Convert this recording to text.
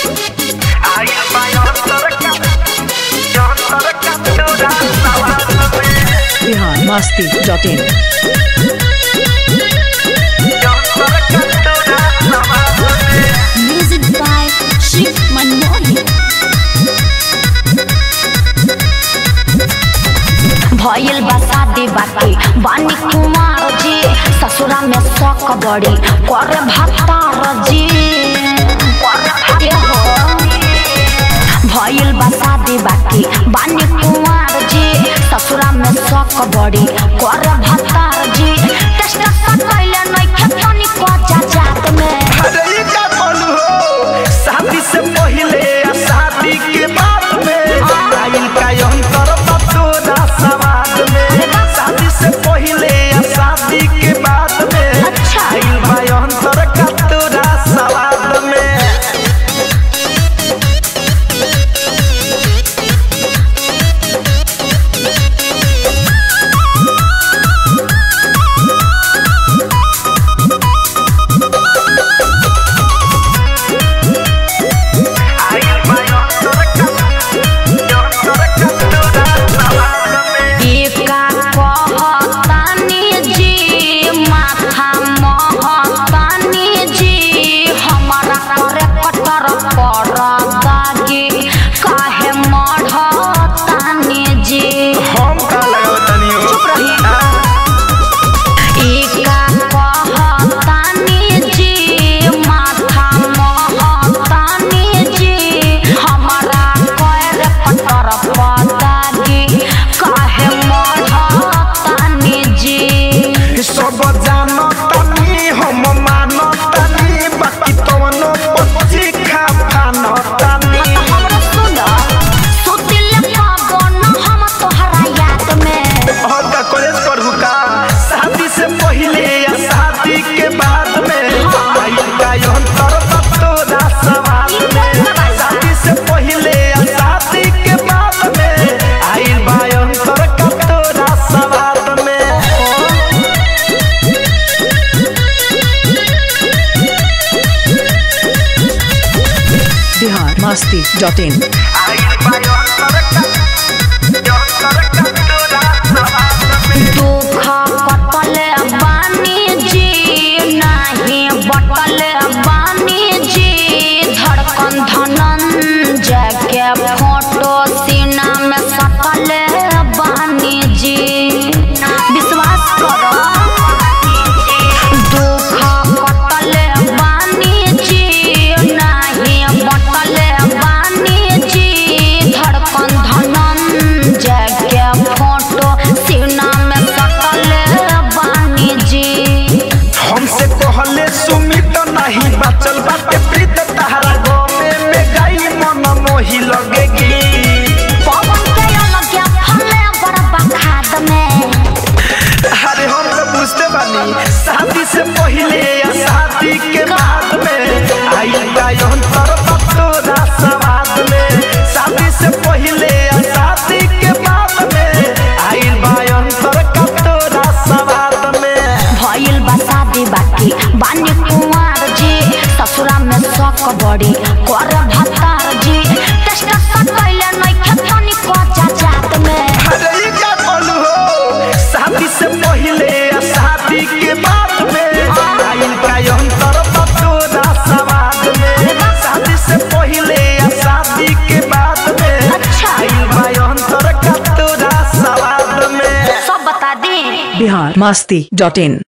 Ahí va cerca, yo cerca, toda la Bihar Masti dot in yo cerca, toda la Music by Shiv Manmohan. भइल बा शादी बाटे बानी कुमार जी ससुरा में शौक बड़ी करे भतार जी ए हो। भइल बा शादी बाटे बानी कुमार जी ससुरा में शौक बड़ी करे भतार जी टेस्ट कैले नइखे तनिको जात में अरे ये क्या बोलू हो शादी से पहले या शादी के बाद में आइल का अंतर बतोरा समाज में शादी से पहले या शादी के बाद में अच्छा। आइल बा अंतर का तोरा सवाद में आइल बा अंतर का अंतर का तोरा सवाद में एका कहतानी जी माथा महतानी जी हमारा करे कटर पर दागी काहे मढ़तानी जी हम का लगाओ तनी हो चुप रही एका कहतानी जी माथा महतानी जी हमारा करे कटर पर दागी काहे मढ़तानी जी सब जानो तनी हम मानो तनी बाकी तवनो पच्ची खा फानो तनी हमरा सुन सुतिल पावन हम तोहरा याद में और का कॉलेज पढ़ू का शादी से पहले या शादी के बाद में आइल का अंतर तोरा सवाल में शादी से पहले या शादी के बाद में आइल बा अंतर का तोरा सवाल में बिहार मस्ती डॉट इन दुख कटल बानी जी नाही बटल बानी जी धड़कन धनंजय के फोटो सीना में सटल बानी जी विश्वास करो दुख कटल बानी जी नाही बटल बानी जी धड़कन धनंजय के फोटो सीना में सटल बानी जी हमसे कहले सुमित नहीं बचल बाटे प्रीत तहरा गोमे में गई मन मोही लगेगी पवन के अलग फले बड़बा खाद में अरे हम तो बुझते बानी शादी से पहले या शादी के बाद में आई का अंतर तोरा समाज में शादी से पहले या शादी के बाद में आई बा अंतर का तोरा समाज में भइल बा शादी बाकी बानी कुंवर जी ससुरा में शौक बड़ी कर भतार जी टेस्ट कैले नइखे तनिको जात में अरे ये क्या बोलू हो शादी से पहले या शादी के बाद में आइल का अंतर तोरा समाज में शादी से पहले या शादी के बाद में अच्छा। आइल बा अंतर का तोरा समाज में सब बता दी बिहार मस्ती डॉट इन